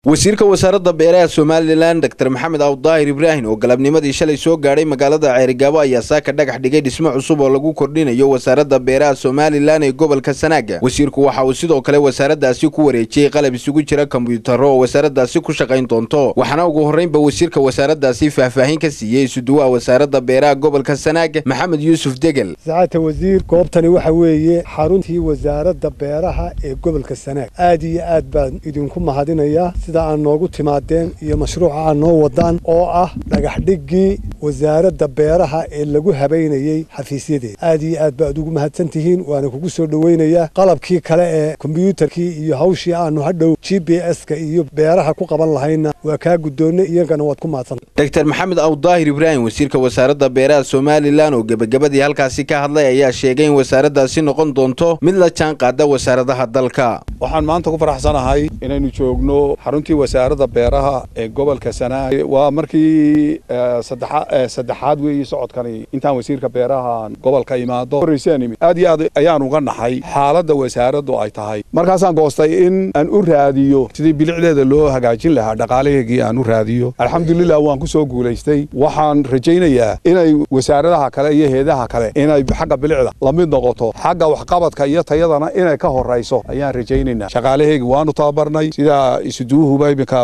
wasiirka wasaaradda beeraha somalilan dor maxamed awdaahir ibraahim oo galabnimadii shalay soo gaadhay magaalada ceerigaabo ayaa saaka dhagax dhigay dhismo cusub oo lagu kordhinayo wasaaradda beeraha somalilan ee gobolka sanaaga wasiirku waxa uu sidoo kale wasaaraddaasi ku wareejiyey qalab isugu jira kombiyuutarro oo wasaaraddaasi ku shaqayn doonto waxaana ugu horreynba wasiirka wasaaraddaasi faahfaahin ka siiyey isuduwaha wasaaradda beeraha gobolka sanaaga maxamed yuusuf degel saacadta wasiir goobtani waxa weeye xaruntii wasaaradda beeraha ee gobolka sanaag aad iyo aad baan idinku mahadinayaa sida aad noogu timaadeen iyo mashruuca aad noo wadaan oo ah dhagaxdhiggii wasaaradda beeraha ee lagu habaynayey xafiisyadeeda aad iyo aad baad ugu mahadsan tihiin waana kugu soo dhoweynayaa qalabkii kale ee kombyuutarkii iyo hawshii aanu hadhow g b s-ka iyo beeraha ku qaban lahayna waa kaa guddoonnay iyagana waad ku mahadsanta dor maxamed awdaahir ibraahim wasiirka wasaaradda beeraha somalilan oo gebagabadii halkaasi ka hadlay ayaa sheegay in wasaaraddaasi noqon doonto mid la jaan qaada wasaaradaha dalka waxaan maanta ku faraxsanahay inaynu joogno xaruntii wasaaradda beeraha ee gobolka sanaag waa markii saddexaad weeye socodkani intaan wasiirka beeraha gobolka imaado horreysaan aad iyo aad ayaan uga naxay xaaladda wasaaraddu ay tahay markaasaan goostay in aan u raadiyo sidii bilicdeeda loo hagaajin lahaa dhaqaalaheegii aan u raadiyo alxamdulilah waan ku soo guulaystay waxaan rajaynayaa inay wasaaradaha kale iyo heedaha kale inay xagga bilicda la mid noqoto xagga waxqabadka iyo tayadana inay ka horayso ayaan rajaynaynaa shaqaalaheegi waanu tababarnay sida isuduuhuba iminka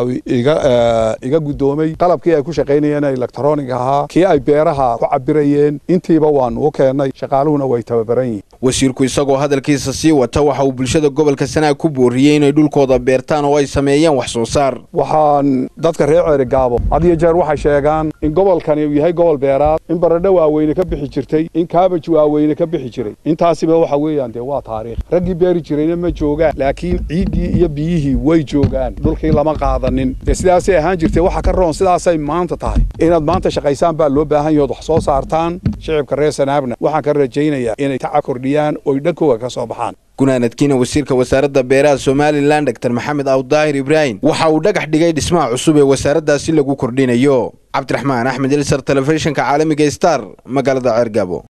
iga guddoomay qalabkii ay ku shaqaynayeen electronic ahaa kii ay beeraha ku cabirayeen intiiba waanu u keennay shaqaaluhuna way tababaran yihiin wasiirku isagoo hadalkiisa sii wata waxa uu bulshada gobolka sanaag ku booriyey inay dhulkooda beertaan oo ay sameeyeen wax soo saar waxaan dadka reer ceerigaabo had iyo jeer waxay sheegaan in gobolkani uu yahay gobol beeraad in baradho waaweyne ka bixi jirtay in kaabaj waaweyne ka bixi jiray intaasiba waxa weeyaan dee waa taariikh raggii beeri jirayna ma joogaan laakiin ciiddii iyo biyihii way joogaan dhulkii lama qaadanin dee sidaasay ahaan jirtay waxa ka roon sidaasay maanta tahay inaad maanta shaqaysaan baa loo baahan yahood wax soo saartaan shicibka reer sanaabna waxaan ka rajaynayaa inay tacab kordhiyaan oy dhankooga ka soo baxaan gunaanadkiina wasiirka wasaaradda beeraha somalilan dor maxamed awdaahir ibraahim waxa uu dhagax dhigay dhismaha cusub ee wasaaraddaasi lagu kordhinayo cabdiraxmaan axmed ilsar telefishinka caalamiga star magaalada ceergaabo